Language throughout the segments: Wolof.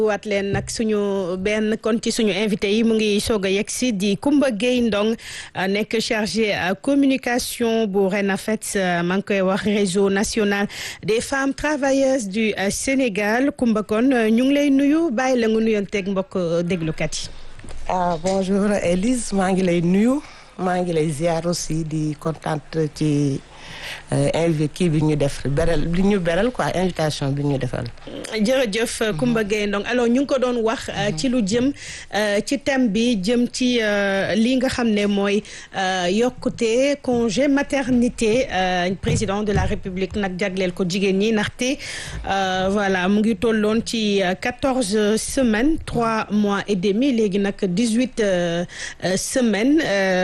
waat leen nag suñu benn kon ci suñu invité yi mu ngi soog a yegg si di Coumba Gueye Ndong nekk chargé communication bu RENAFET maa ngi koy wax réseau national des femmes travailleuses du Sénégal Coumba kon ñu ngi lay nuyu bàyyi la nga nuyonteeg mbokk déglukat yi. ah bonjour Elise maa ngi lay nuyu maa ngi lay ziar aussi di contente ci. invité kii bi ñu def beral li ñu beral quoi invitation bi ñu defal. jërëjëf Coumba Gueye Ndong alors ñu ngi ko doon wax ci lu jëm ci thème bi jëm ci li nga xam ne mooy yokkute congé maternité président de la république nag jagleel ko jigéen ñi ndaxte voilà mu ngi tolloon ci quatorze semaines trois mois et demi léegi nag dix huit semaines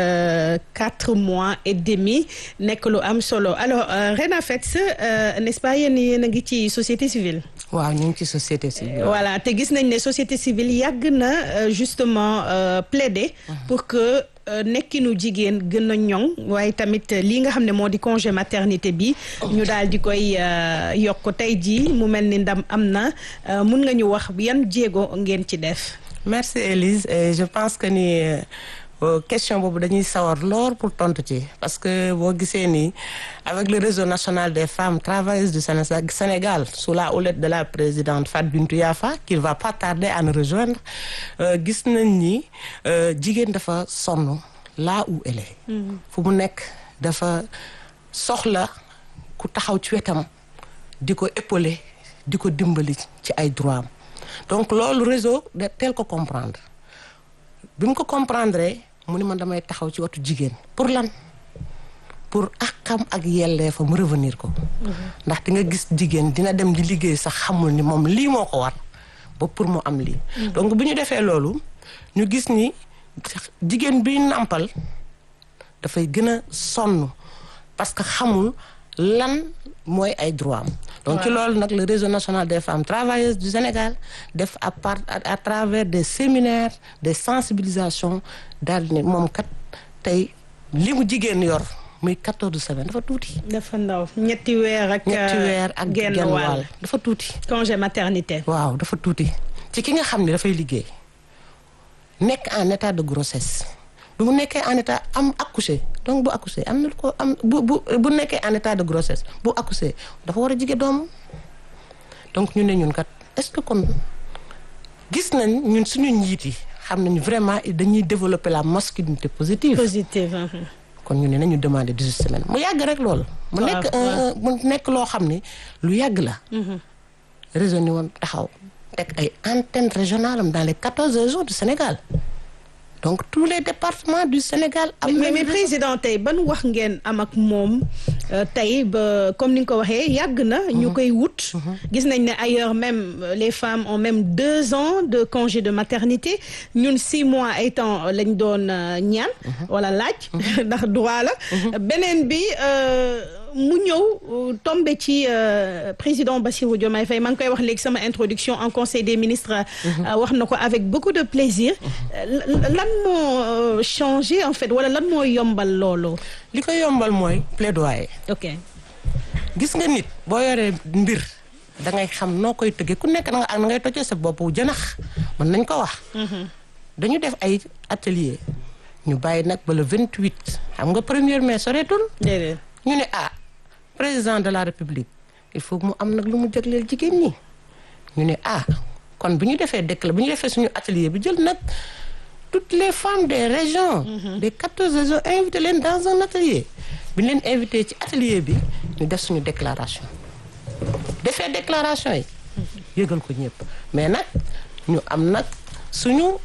quatre mois et demi nekk lu am solo alors RENAFET n'est-ce pas yéen yéen a ngi ci société civile. waaw ñu ngi ci société civile. voilà te gis nañ ne société civile yàgg na justement plaider. pour que nekkinu jigéen gën a ñoŋ waaye tamit lii nga xam ne moo di congé maternité bi. ñu daal di koy yokk tey jii mu mel ni ndam am na mun nga ñu wax yan jéego ngeen ci def. merci Élise et je pense que ni. question boobu dañuy sawar lool pour tontu ci parce que boo gisee nii avec le réseau national des femmes travailleuses du Sénégal sous la houlette de la présidente Fatou Bintou Yafa qui va pas tarder à nous rejoindre gis nañ ni jigéen dafa sonn là où elle est fu mu nekk dafa soxla ku taxaw ci wetam di ko épauler di ko dimbali ci ay droit am donc loolu réseau de teel ko comprendre bi mu ko comprendre mu ni man damay taxaw ci watu jigéen pour lan pour akam ak yelleefa mu revenir ko ndax di nga gis jigéen dina dem di liggéey sax xamul ni moom lii moo ko war ba pour mu am lii donc bu ñu defee loolu ñu gis ni jigéen bi nàmpal dafay gën a sonn parce que xamul lan mooy ay droit am donc ci loolu nag le réseau national des femmes travailleuses du Sénégal def à part à travers des séminaires des sensibilisations daal ne moom kat tey li mu jigéen yor muy quatorze semaines dafa tuuti. dafa ndaw ñetti weer ak. ñetti weer ak genn wàll dafa tuuti. congé maternité. waaw dafa tuuti ci ki nga xam ne dafay liggéey nekk en état de grossesse. bu mu nekkee en état am accouché donc bu accouché am na ko am bu bu bu nekkee en état de grossesse bu accouché dafa war a jige doomam donc ñu ne ñun kat est-ce que kon gis nañ ñun suñu njiit yi xam nañ vraiment dañuy développer la masculinité positive. positive. kon ñu ne nañu demander dix-huit semaines mu yàgg rek loolu. mu nekk mu nekk loo xam ne lu yàgg la. réseau ni woon taxaw teg ay antennes régionales am dans les quatorze régions du Sénégal. donc tous les départements du Sénégal. am mais mais président tey ban wax ngeen am ak moom tey ba comme ni nga ko waxee yàgg na. ñu koy wut. gis nañ ne ailleurs même les femmes ont même deux ans de congé de maternité ñun six mois ay temps lañ doon ñaan. wala laaj. ndax droit la. beneen bi. mu ñëw tombé ci président Bassirou Diomaye Faye maa ngi koy wax léegi sama introduction en conseil des ministres wax na ko avec beaucoup de plaisir lan moo changé en fait wala lan moo yombal loolu li ko yombal mooy plaidoyer ok gis nga nit boo yoree mbir da ngay xam noo koy tëggee ku nekk da nga ak na ngay tojee sa bopp jënax mën nañ ko wax dañu def ay atelier ñu bàyyi nag ba le 28 xam nga premier mai soreetul déedéet ñu ne ah président de la république il faut mu am nag lu mu jagleel jigéen ñi ñu ne ah kon bu ñu defee décla bu ñu defee suñu atelier bi jël nag toutes les femmes des régions des quatorze régions invité leen dans un atelier bi ñu leen invité ci atelier bi ñu def suñu déclaration defee déclaration yi yëgal ko ñëpp mais nag ñu am nag suñu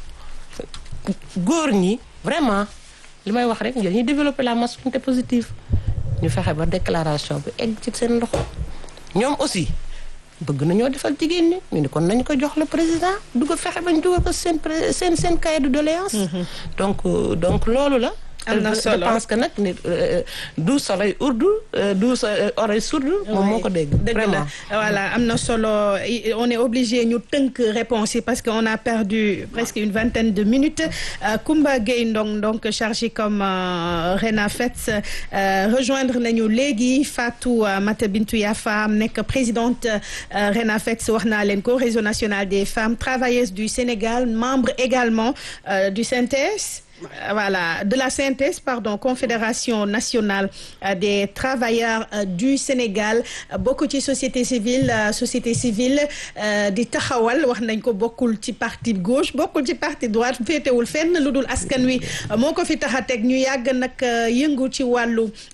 góor ñi vraiment li may wax rek dañuy développer la masculinité positive ñu fexe ba déclaration bi egg ci seen loxo ñoom aussi bëgg nañoo defal jigéen ñi ñu ne kon nañu ko jox le président du ko fexe bañ dugal ko seen seen seen cahier de doléance donc donc loolu la am na solo je pense que nag nit du soleil urdu du oreille sourde moom moo ko dégg dëgg la voilà am na solo on est obligé ñu tënk réponse yi parce que on a perdu presque une vingtaine de minutes Koumba Gueye Ndong donc chargé comme Rena Fets rejoindre nañu léegi Fatou Mata Bintou Yafa nekk présidente Rena Fets wax naa leen ko réseau national des femmes travailleuses du Sénégal membre également du CNTS voilà de la CNTS pardon confédération nationale des travailleurs du Sénégal bokk ci société civile société civile di taxawal wax nañ ko bokkul ci parti gauche bokkul ci parti droite féetewul fenn lu dul askan wi moo ko fi tax a teg ñu yàgg nag yëngu ci wàllu